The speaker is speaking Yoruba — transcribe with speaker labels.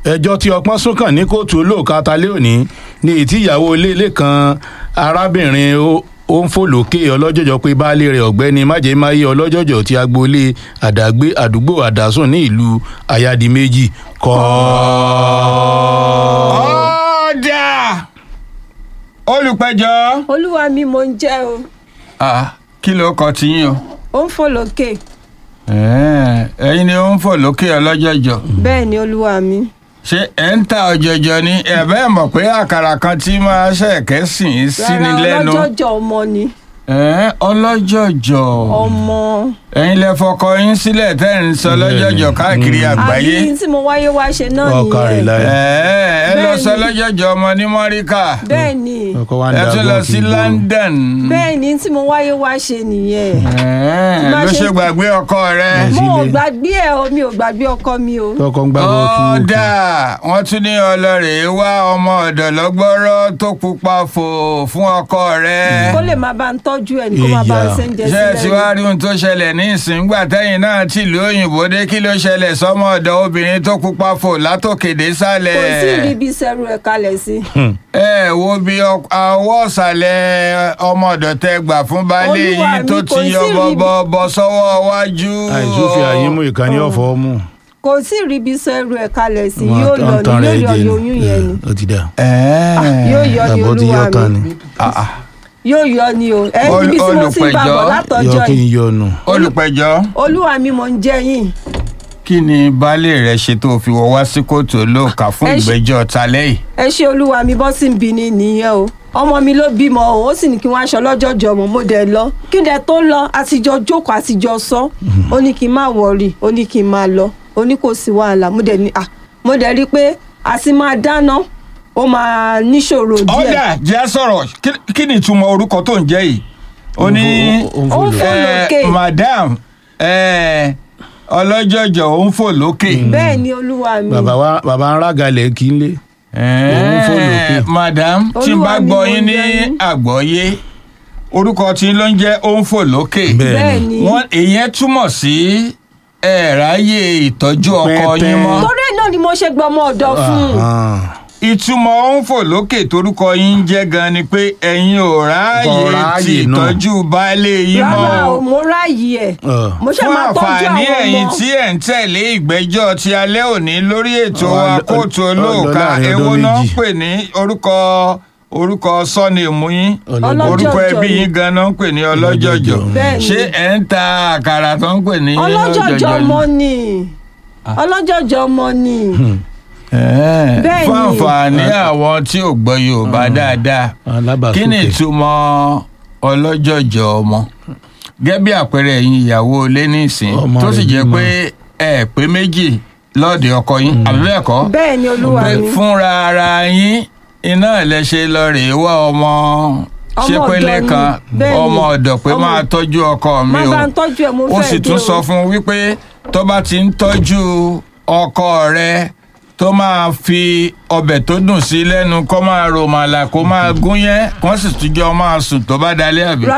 Speaker 1: ẹjọ́ tí ọpọ́n sún kàn ní kóòtù olóòka talẹ́ òní ní ìtí ìyàwó ilé ilé kan arábìnrin ó- ó ń fò lókè ọlọ́jọ́jọ́ pé baálé rẹ̀ ọ̀gbẹ́ni májèmáyé ọlọ́jọ́jọ́ ti agboolé àdàgbé àdúgbò àdásùn ní ìlú ayádiméjì kọ́
Speaker 2: ọ̀dà olùpẹ̀jọ́
Speaker 3: olúwa mi mo ń jẹ́ o
Speaker 2: Ah, kí ló kọ tiyín o
Speaker 3: ó ń fò lókè
Speaker 2: Eh, ẹ̀yin ni ó ń fò lókè ọlọ́jọ́jọ́
Speaker 3: bẹ́ẹ̀ ni olúwa mi
Speaker 2: ṣé ẹ̀ ń ta ọ̀jọ̀jọ̀ ni ẹ̀ bẹ́ẹ̀ mọ̀ pé àkàrà kan tí máa ṣẹ̀kẹ́ sìn ín sí ni
Speaker 3: rárá
Speaker 2: lẹ́nu
Speaker 3: ọlọ́jọ́jọ́ ọmọ ni
Speaker 2: Eh, ọlọ́jọ́jọ́
Speaker 3: ọmọ
Speaker 2: ẹ̀yin lẹ fọkọ yín sílẹ̀ tẹ́ ń sọ lọ́jọ́jọ́ káàkiri àgbáyé
Speaker 3: àbí tí mo wáyé wá ṣe náà
Speaker 1: ọkà rẹ̀
Speaker 3: nìyẹn
Speaker 1: láyé
Speaker 2: Eh, ẹ lọ
Speaker 3: Bẹ́ẹ̀ni.
Speaker 2: sọ lọ́jọ́jọ́ ọmọ ní mọ́ríkà
Speaker 3: bẹ́ẹ̀ ni
Speaker 1: ọkọ wa ń
Speaker 2: ẹ
Speaker 1: da
Speaker 2: tún lọ
Speaker 1: gọ́ọ̀fù
Speaker 2: sí
Speaker 1: gbó.
Speaker 2: London
Speaker 3: bẹ́ẹ̀ ni tí mo wáyé wá ṣe nìyẹn
Speaker 2: Eh,
Speaker 3: Tí bá
Speaker 2: ló
Speaker 3: ṣe-
Speaker 2: ṣe gbàgbé ọkọ rẹ.
Speaker 1: Yes.
Speaker 3: mo ò
Speaker 1: sílé.
Speaker 3: gbàgbé ẹ o mi ò gbàgbé ọkọ mi o
Speaker 1: tọkọ ń gbá bọ́ọ̀tù
Speaker 2: ọ̀dà wọ́n tún ní ọlọ́rẹ̀ wá ọmọ ọ̀dọ̀ lọ́gbọ́rọ́ tó pupa fò fún ọkọ rẹ̀.
Speaker 3: kó lè máa bá ń tọ́jú ẹ̀ ní kó máa bá ń
Speaker 1: Ìyá.
Speaker 3: ṣe ń jẹ
Speaker 2: ṣé ẹ ti
Speaker 3: sílẹ̀
Speaker 2: wá rí ohun tó ṣẹlẹ̀ ní ìsìngbà tẹ́yìn náà tìlú òyìnbó dé kí ló ṣẹlẹ̀ sọ́mọ ọ̀dọ̀ obìnrin tó pupa fò látòkè dé sálẹ̀.
Speaker 3: kò sí ìríbi sẹ́rù ẹ̀ kalẹ̀ sí
Speaker 2: ẹ wo bí ọ- àwọ̀ ọ̀sàlẹ̀ ọmọ ọ̀dọ̀ tẹ gbà fún baálé
Speaker 3: Olúwa
Speaker 2: yìí
Speaker 3: mi,
Speaker 2: tó
Speaker 3: kò
Speaker 2: ti
Speaker 3: sí
Speaker 2: yọ
Speaker 3: ríbi-
Speaker 2: bọ́bọ́ bọ́ sọ́wọ́ wájú.
Speaker 1: àìsófì àyímú ìkànnì ọ̀fọ̀ mú
Speaker 3: kò sí ìríbi sẹ́rù ẹ̀ kalẹ̀ sí
Speaker 1: Wọn
Speaker 3: yóò
Speaker 1: tán-
Speaker 3: lọ
Speaker 1: tán
Speaker 3: ní
Speaker 1: rẹ̀
Speaker 3: yóò
Speaker 1: jẹ
Speaker 3: yọ
Speaker 1: ni.
Speaker 3: oyún yẹn ni
Speaker 1: ó ti dà
Speaker 3: yóò yọ ní
Speaker 1: àbọ̀ ti yọ
Speaker 3: olúwa
Speaker 1: tán
Speaker 3: mi
Speaker 1: ni
Speaker 3: yóò yọ ní o ẹ
Speaker 2: Ol-
Speaker 3: níbi tí mo ti ń bá bọ̀
Speaker 2: olùpẹ̀jọ́.
Speaker 3: látọjọ́
Speaker 1: yọ kí n
Speaker 3: yìí
Speaker 1: yọnu
Speaker 2: olùpẹ̀jọ́.
Speaker 3: olúwa mi mò ń jẹ́ yín
Speaker 2: kí ni baálé rẹ ṣe tó fi wọ wá sí kóòtù olóòka fún
Speaker 3: Ẹ ṣe-
Speaker 2: ìgbẹ́jọ́ talẹ́ yìí.
Speaker 3: ẹ ṣe olúwa mi bọ́ sí ń bi ni nìyẹn o ọmọ mi ló bímọ o ó sì ní kí wọ́n aṣọ lọ́jọ́jọ́ ọmọ mo dẹ̀ lọ kí n dẹ̀ tó lọ àtijọ́ jókòó àtijọ́ sọ ó ní kí n má wọrí ó ní kí n máa lọ ó ní kò sí wàhálà mo dẹ̀ ní à mo dẹ̀ rí i pé àti máa dáná ó máa níṣòro díẹ̀
Speaker 2: ọ̀dà jẹ́ sọ̀rọ̀ kí- kí ni ìtumọ̀ orúkọ tó ń jẹ́ yìí. ó ní
Speaker 1: Ó ń
Speaker 3: ó
Speaker 1: fò
Speaker 3: ń
Speaker 1: lọ.
Speaker 3: fò
Speaker 2: eh,
Speaker 3: lókè
Speaker 2: madam eh, ọlọ́jọ́jọ́ ó ń fò lókè.
Speaker 3: bẹ́ẹ̀ ni olúwa mi
Speaker 1: bàbá wa bàbá ń rágalẹ̀ kí n lé
Speaker 2: Eh,
Speaker 1: Ó ń fò lókè.
Speaker 2: madam tí n
Speaker 3: Olúwa
Speaker 2: bá
Speaker 3: mi
Speaker 2: gbọ́
Speaker 3: mo
Speaker 2: yín ní
Speaker 3: jẹ́ yín.
Speaker 2: àgbọ́yé orúkọ tí ló ń jẹ́ ó ń fò lókè.
Speaker 1: Bẹ́ẹ̀
Speaker 3: bẹ́ẹ̀ ni
Speaker 2: wọ́n ìyẹn túmọ̀ sí ẹ̀ráyè ìtọ́jú ọkọ
Speaker 1: Pẹ́pẹ́.
Speaker 2: yín mọ́.
Speaker 3: torí náà ni mo ṣe gbọ́ ọmọ ọ̀dọ̀ fún un
Speaker 1: Ah,
Speaker 2: ìtumọ̀ ó ń fò lókè torúkọ yín ń jẹ́ gan ni pé ẹ̀yin ò
Speaker 1: Kò
Speaker 2: ráàyè
Speaker 1: ráàyè
Speaker 2: ti
Speaker 1: náà.
Speaker 2: ìtọ́jú baálé yín mọ́
Speaker 3: rárá o
Speaker 2: o.
Speaker 3: mo ráàyè ẹ̀
Speaker 1: ah.
Speaker 3: mo ṣe
Speaker 2: fún
Speaker 3: máa tọ́jú
Speaker 2: àǹfààní
Speaker 3: àwọn
Speaker 2: ẹ̀yin
Speaker 3: ọmọ
Speaker 2: tí ẹ̀ ń tẹ̀lé ìgbẹ́jọ́ ti alẹ́ òní lórí ètò
Speaker 1: Ọ-
Speaker 2: wa
Speaker 1: ọ-
Speaker 2: kóòtù
Speaker 1: ọ-
Speaker 2: olóòka
Speaker 1: ọ- láàrin
Speaker 2: èwo
Speaker 1: ọdún
Speaker 2: náà ń
Speaker 1: méjì.
Speaker 2: pè ní orúkọ orúkọ sọ́ọ̀nìmù yín
Speaker 1: Ọlọ́jọ́.
Speaker 2: orúkọ
Speaker 3: Ọlọ́jọ́jọ́
Speaker 2: ẹbí
Speaker 3: ni.
Speaker 2: yín gan náà ń pè ní ọlọ́jọ́jọ́
Speaker 3: Bẹ́ẹ̀ ni.
Speaker 2: ṣé ẹ̀ ń ta àkàrà tó ń pè ní
Speaker 3: ọlọ́jọ́jọ́
Speaker 2: ni?
Speaker 3: ọmọ ni ọlọ́jọ́jọ́ ọmọ ni
Speaker 2: Ẹ̀ẹ́,
Speaker 3: Bẹ́ẹ̀
Speaker 2: fún
Speaker 3: ni.
Speaker 2: àǹfààní àwọn tí ò gbọ́ Yorùbá dáadáa
Speaker 1: alábàásókè
Speaker 2: kí ni ìtumọ̀ ọlọ́jọ̀jọ̀ ọmọ gẹ́gẹ́ bí àpẹẹrẹ ẹ̀yin ìyàwó ilé nísìn
Speaker 1: Ọmọ
Speaker 2: tó sì
Speaker 1: rẹ̀
Speaker 2: jẹ́
Speaker 1: bímọ.
Speaker 2: pé ẹ pé méjì lọ́ọ̀dẹ̀ ọkọ yín àbí bẹ́ẹ̀ kọ́
Speaker 3: bẹ́ẹ̀ ni olúwa
Speaker 2: pé
Speaker 3: mi
Speaker 2: fúnra ara yín iná ẹ̀lẹ́ṣẹ̀ lọ rèé wá ọmọ
Speaker 3: Ọmọ
Speaker 2: ṣépélé
Speaker 3: ọ̀dọ̀ ni.
Speaker 2: kan
Speaker 3: Bẹ́ẹ̀ ni.
Speaker 2: ọmọ ọ̀dọ̀ pé
Speaker 3: Ọmọ-
Speaker 2: máa tọ́jú ọkọ mi
Speaker 3: má
Speaker 2: o
Speaker 3: bá ń tọ́jú ẹ̀ mo
Speaker 2: ó
Speaker 3: fẹ́
Speaker 2: sì
Speaker 3: dé
Speaker 2: tún
Speaker 3: o.
Speaker 2: sọ fún un wípé tó bá ti ń tọ́jú ọkọ rẹ tó máa fi ọbẹ̀ tó dùn sí lẹ́nu kó máa rò màlà kó máa gún yẹn kó sì tún jọ máa sùn tó bá dalẹ́ àbí.